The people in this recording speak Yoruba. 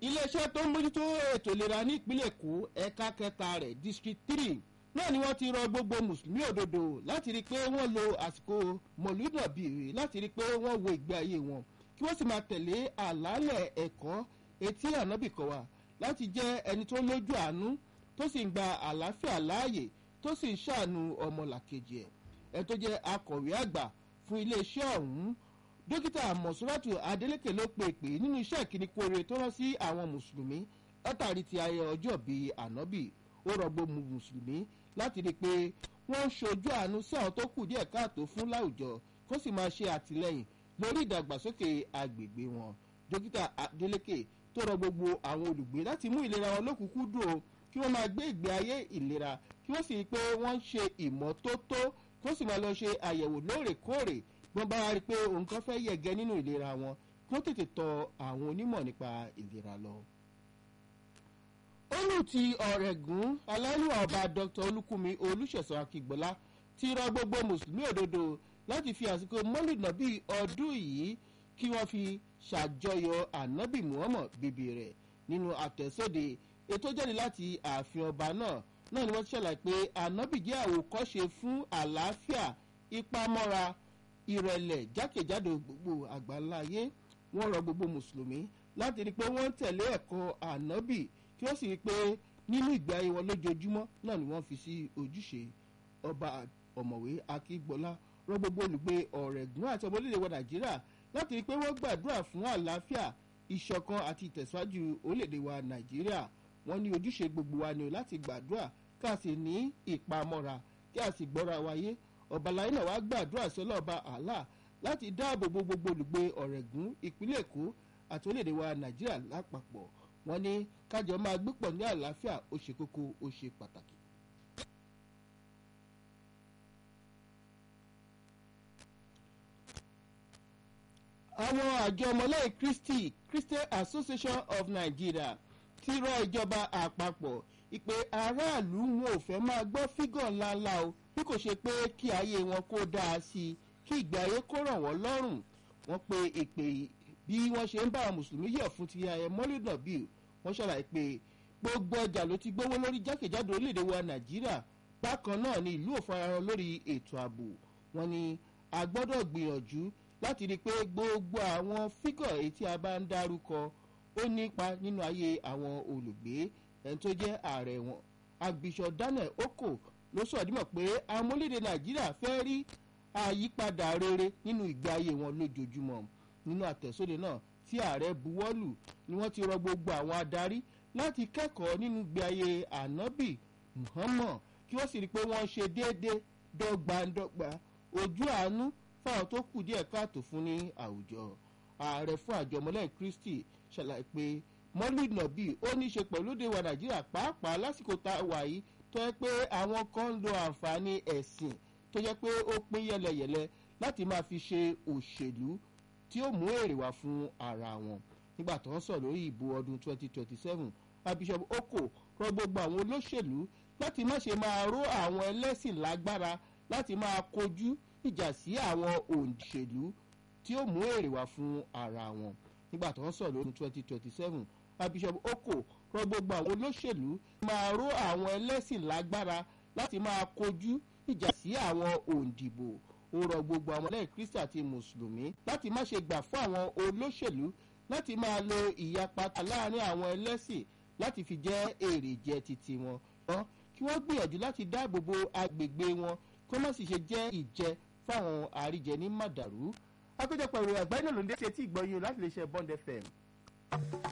iléeṣẹ́ tó ń mójútó ètò ìlera ní ìpínlẹ̀ èkó ẹ̀ka kẹta rẹ̀ district three náà ni wọ́n ti rọ gbogbo mùsùlùmí òdodo láti rí i pé wọ́n lo àsìkò mọ̀lúdàbí láti rí i pé wọ́n wo ìgbé ayé wọn kí wọ́n sì máa tẹ̀lé àlàálẹ̀ ẹ̀kọ́ etí ànábì kọ́ wa láti jẹ́ ẹni tó lójú àánú tó sì ń gba àlàáfíà láàyè tó sì ń ṣàánú ọmọlàkejì ẹ̀ ẹ̀ tó jẹ́ akọ̀wé àgbà fún iléeṣẹ́ ọ̀hún dókítà mọ̀súrátù adeleke ló pe pé nínú iṣẹ́ ìkíni kóore tó rán sí àwọn mùsùlùmí látàrí ti ayẹyẹ ọjọ́ bíi ànábì ó rọgbó mùsùlùmí láti rí i pé wọ́n ń ṣojú àánú sí àwọn tó kù díẹ̀ káàtó fún láwùjọ kó sì máa ṣe àtìlẹyìn lórí ìdàgbàsókè agbègbè wọn dókítà adeleke tó rọ gbogbo àwọn olùgbé láti mú ìlera wọn lókùnkún dùn ó kí wọ́n máa gbé ìgbé ayé ìlera kí wọ́n sì rí i pé wọ́n ń ṣe ìmọ́tótó kí wọ́n sì máa lọ ṣe àyẹ̀wò lóòrèkóòrè wọ́n bá rí i pé òun kan fẹ́ yẹ̀gẹ́ nínú ìlera wọn kí wọ́n tètè tọ àwọn onímọ̀ nípa ìlera lọ. olú ti ọ̀rẹ́gùn aláìlúwà ọba dr olúkúmi olùṣẹ̀sọ akígbọ́lá ti rọ gbogbo mùsùlùmí òdodo láti fi àsìkò mọ́lì nàbí ọdún yìí kí wọ́n fi ṣàjọyọ̀ ànábì muhammad bíbí rẹ̀ nínú àtẹ̀sóde ètò jáde láti ààfin ọba náà náà ni wọ́n ti ṣàlàyé pé ànábì jẹ́ àwòkọ́ṣe fún àlàáfíà ìpamọ́ra ìrẹ̀lẹ̀ jákèjádò gbogbo àgbáláyé wọ́n rọ gbogbo mùsùlùmí láti rí i pé wọ́n ń tẹ̀lé ẹ̀kọ́ ànábì kí wọ́n sì rí i pé nínú ìgbé ayé wọn lójoojúmọ́ náà ni wọ́n fi sí ojúṣe ọba ọ̀mọ̀wé akígbọ́lá rọ gbogbo olùgbé ọ̀rẹ́gun àti ọmọ orílẹ̀-èdè wa nàìjíríà láti rí i pé wọ́n gbàdúrà fún àlàáfíà ìṣọ̀kan àti ìtẹ̀síwájú orílẹ̀-èdè wa nàìjíríà wọ́n ní ojúṣe gbogbo wa ni o láti gbàdúrà ká sì ní ìpamọ́ra kí a sì gbọ́ra wáyé ọ̀bàlàyé náà wá gbàdúrà sí ọlọ́ọ̀bá àlá láti dáàbò bo gbogbo olùgbé ọ̀rẹ́gùn ìpínlẹ̀ èkó àti orílẹ̀-èdè wa nàìjíríà lápapọ̀ wọ́n ní kájọ máa gbépọ̀ ní àlàáfíà ó ṣe kókó ó ṣe pàtàkì. àwọn àjọ ọmọlẹ́yìn christy christian association of nigeria ti rọ ìjọba àpapọ̀ ìpè aráàlú wọn ò fẹ́ máa gbọ́ fígọ̀ ńláńlá o bí kò ṣe pé kí ayé wọn kó dáa sí i kí ìgbé ayé kó ràn wọ́n lọ́rùn wọ́n pe ìpè bí wọ́n ṣe ń bá àwọn mùsùlùmí yẹ̀ fún ti ayẹ mọ́lúdàn bíi wọ́n ṣàlàyé pé gbogbo ọjà ló ti gbówó lórí jákèjádò orílẹ̀-èdè wa nàìjíríà bákan náà ni ìlú òfarahàn lórí ètò ààbò wọn ni a gbọ́dọ̀ gbìyànjú láti rí i pé gbogbo àwọn fígọ̀ èyí tí a bá ń dárúkọ ó nípa nínú ayé àwọn olùgbé ẹni tó jẹ́ ààrẹ wọn agbìsọ daniel oko ló sọ̀dímọ̀ pé àwọn orílẹ̀-èdè nàìjíríà fẹ́ rí àyípadà rere nínú ìgbé ayé wọn lójoojúmọ́ nínú àtẹ̀sóde náà tí ààrẹ buwọ́lù ni wọ́n ti rọ gbogbo àwọn adarí láti kẹ́kọ̀ọ́ nínú ìgbé ayé ànábì muhammad kí wọ́n sì rí i pé wọ́n ṣe déédéé dọ́gbandọ́gba ojú àánú fáwọn tó kù díẹ̀ káàtó fún ní àwùjọ ààrẹ fún àjọ ọmọlẹ́yìn kristi ṣàlàyé pé mọ́lúd nàbí ó ní í ṣe pẹ̀lú òde wa nàìjíríà pàápàá lásìkò tá a wà yìí tó yẹ pé àwọn kan ń lo àǹfààní ẹ̀sìn tó yẹ pé ó pín yẹlẹyẹlẹ láti máa fi ṣe òṣèlú tí ó mú èrè wá fún ara wọn nígbà tó ń sọ lórí ìbò ọdún 2027 abishop oko rọ gbogbo àwọn olóṣèlú láti má ṣe máa ró àwọn ẹlẹ́sìn lágbára láti máa kojú ìjà sí àwọn òṣèlú tí ó mú èrè wá fún ara wọn nígbà tó ń sọ lórí 2027 abishop oko rọ gbogbo àwọn olóṣèlú máa ró àwọn ẹlẹ́sìn lágbára láti máa kojú ìjà sí àwọn òǹdìbò ó rọ gbogbo àwọn ọmọlẹ́yìn kristi àti mùsùlùmí láti má ṣe gbà fún àwọn olóṣèlú láti máa lo ìyapa láàrin àwọn ẹlẹ́sìn láti fi jẹ́ èrè jẹ titi wọn wọn kí wọ́n gbìyànjú láti dáàbò bo agbègbè wọn kó má sì ṣe jẹ́ ìjẹ fáwọn àríjẹ ní màdàrú. akójọpọ̀ ìròyìn àgbáyé náà ló ń dé sí etí ìgbọ́yìn láti lè ṣe bond fm.